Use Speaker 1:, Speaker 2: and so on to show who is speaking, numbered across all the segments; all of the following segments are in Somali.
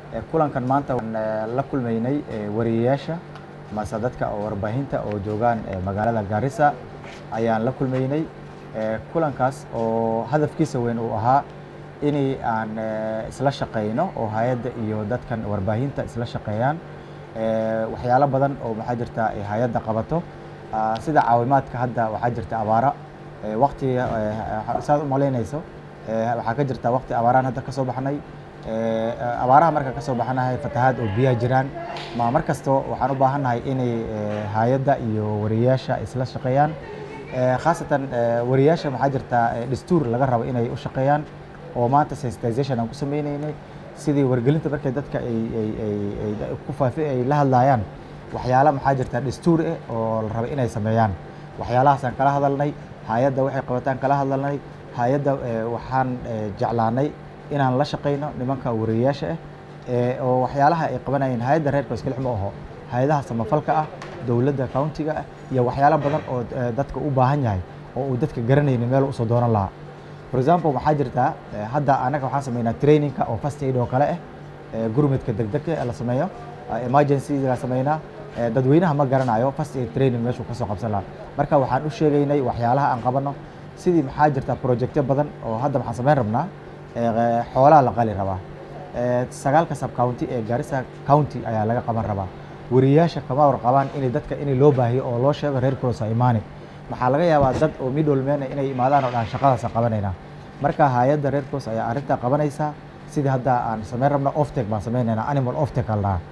Speaker 1: kulankan maanta waan la kulmaynay wariyeyaasha mase dadka oo warbaahinta oo joogaan magaalada Garissa ayaan la kulmaynay kulankaas oo hadafkiisa weyn uu ahaa inay aan isla shaqeyno oo hay'adda iyo dadkan warbaahinta isla shaqeeyaan waxyaalo badan oo maxaa jirta hay'adda qabato sida caawimaadka hadda waxaa jirta abaara waqtiga saad u malaynayso waxaa ka jirta waqti abaaraan hadda ka soo baxnay abaaraha marka ka soo baxanahay fatahaad oo biyaha jiraan ma mar kasto waxaan u baahannahay inay hay'adda iyo wariyeyaasha isla shaqeeyaan khaasatan wariyeyaasha waxaa jirta dastuur laga rabo inay u shaqeeyaan oo maanta sensitization aan ku sameynaynay sidii wargelinta markay dadka ay ay ay ku faafi ay la hadlayaan waxyaala maxaa jirta dastuur eh oo la rabo inay sameeyaan waxyaalahaasaan kala hadalnay hay'adda waxay qabataan kala hadalnay hay'adda waxaan jeclaanay inaan la shaqeyno nimanka wariyeyaasha ah oo waxyaalaha ay qabanayeen hay'adda reerka iskale ma aho hay'adaha samafalka ah dowladda countiga ah iyo waxyaalo badan oo dadka u baahan yahay oo uu dadka garanaynin meel usoo doonan lahaa for example waxaa jirta hadda anaga waxaan sameynaa trainingka oo first aid oo kale ah gurmudka degdegka la sameeyo emergency la sameynaa dadweynaha ma garanayo first aid training meeshuu kasoo qabsan lahaa marka waxaan u sheegaynay waxyaalaha aan qabano sidii maxaa jirta projectyo badan oo hadda waxaan sameyn rabnaa xoolaha la qali rabaa sagaalka sub county ee Garissa county ayaa laga qaban rabaa wariyeyaasha kama warqabaan inay dadka inay loo baahiyo oo loo sheego reer cross imaani waxaa laga yaabaa dad oo middlemen inay imaadaan oo dhan shaqadaas qabanaynaa marka hay'adda reer cross ayaa arrintaa qabanaysa sidii hadda aan sameyn rabno offtake baan sameynaynaa animal offtake al dhahaa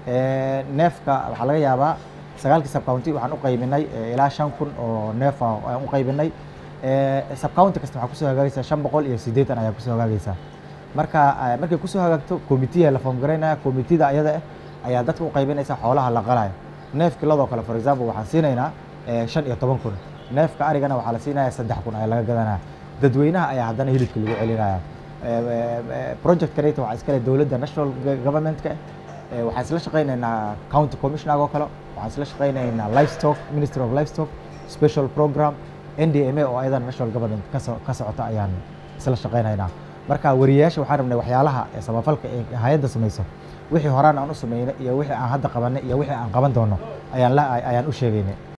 Speaker 1: neefka waxaa laga yaabaa sagaalkii sub county waxaan u qaybinay ilaa shan kun oo neef aan u qaybinay sub county kasta waxaa kusoo hagaagaysa shan boqol iyo siddeetan ayaa kusoo hagaagaysa marka markay kusoo hagaagto committee la form garaynaya committeeda ayada ah ayaa dadka u qaybinaysa xoolaha la qalayo neefki ladoo kale for example waxaan siinaynaa shan iyo toban kun neefka arigana waxaa la siinaya saddex kun ayaa laga gadanaya dadweynaha ayaa haddana hilibka lagu celinaya project kaneta waxaa iskale dowladda national governmentka waxaan isla shaqaynaynaa county commissioner oo kale waxaan isla shaqaynaynaa livestock ministry of livestock special program ndma oo ayadan national government ka socota ayaan isla shaqaynaynaa marka wariyeyaasha waxaan rabnay waxyaalaha samafalka ee hay'adda samayso wixii horaan aan u sameynay iyo wixii aan hadda qabanay iyo wixii aan qaban doono ayaan ayaan u sheegaynay